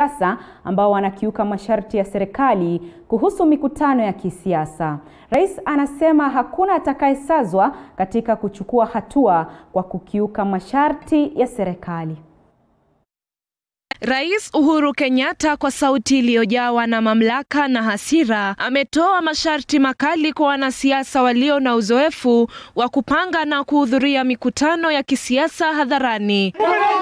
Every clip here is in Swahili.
siasa ambao wanakiuka masharti ya serikali kuhusu mikutano ya kisiasa. Rais anasema hakuna atakayesazwa katika kuchukua hatua kwa kukiuka masharti ya serikali. Rais Uhuru Kenyatta kwa sauti iliyojawa na mamlaka na hasira ametoa masharti makali kwa wanasiasa walio na uzoefu wa kupanga na kuhudhuria mikutano ya kisiasa hadharani.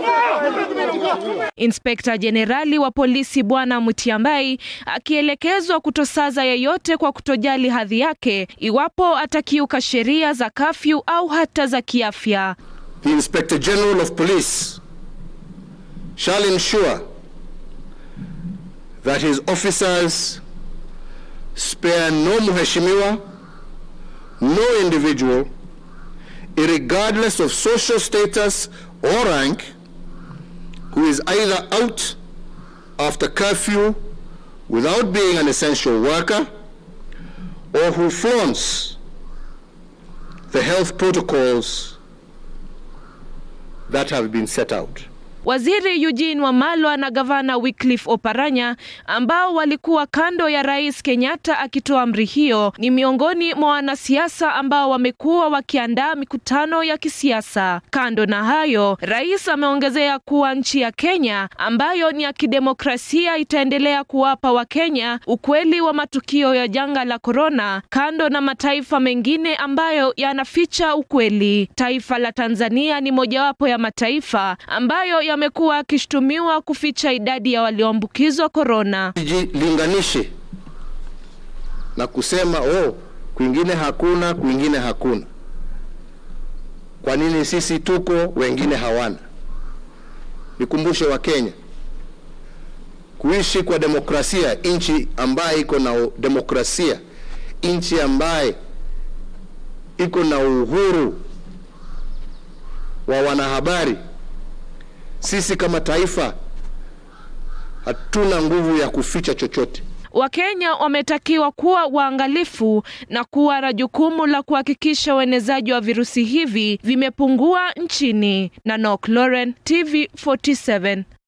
Inspekta Jenerali wa polisi Bwana Mutiambai akielekezwa kutosaza yeyote kwa kutojali hadhi yake iwapo atakiuka sheria za kafyu au hata za kiafya. The Inspector General of Police shall ensure that his officers spare no mheshimiwa, no individual, irregardless of social status or rank, who is either out after curfew without being an essential worker or who flaunts the health protocols that have been set out. Waziri Eugene Wamalwa na gavana Wycliffe Oparanya ambao walikuwa kando ya Rais Kenyatta akitoa amri hiyo ni miongoni mwa wanasiasa ambao wamekuwa wakiandaa mikutano ya kisiasa. Kando na hayo, rais ameongezea kuwa nchi ya Kenya ambayo ni ya kidemokrasia itaendelea kuwapa Wakenya ukweli wa matukio ya janga la korona, kando na mataifa mengine ambayo yanaficha ukweli. Taifa la Tanzania ni mojawapo ya mataifa ambayo yamekuwa akishutumiwa kuficha idadi ya walioambukizwa korona. Jilinganishe na kusema oh, kwingine hakuna, kwingine hakuna. Kwa nini sisi tuko wengine hawana? Nikumbushe Wakenya, kuishi kwa demokrasia, nchi ambaye iko na demokrasia, nchi ambaye iko na uhuru wa wanahabari sisi kama taifa hatuna nguvu ya kuficha chochote. Wakenya wametakiwa kuwa waangalifu na kuwa na jukumu la kuhakikisha uenezaji wa virusi hivi vimepungua nchini. Nanok Lauren, TV 47.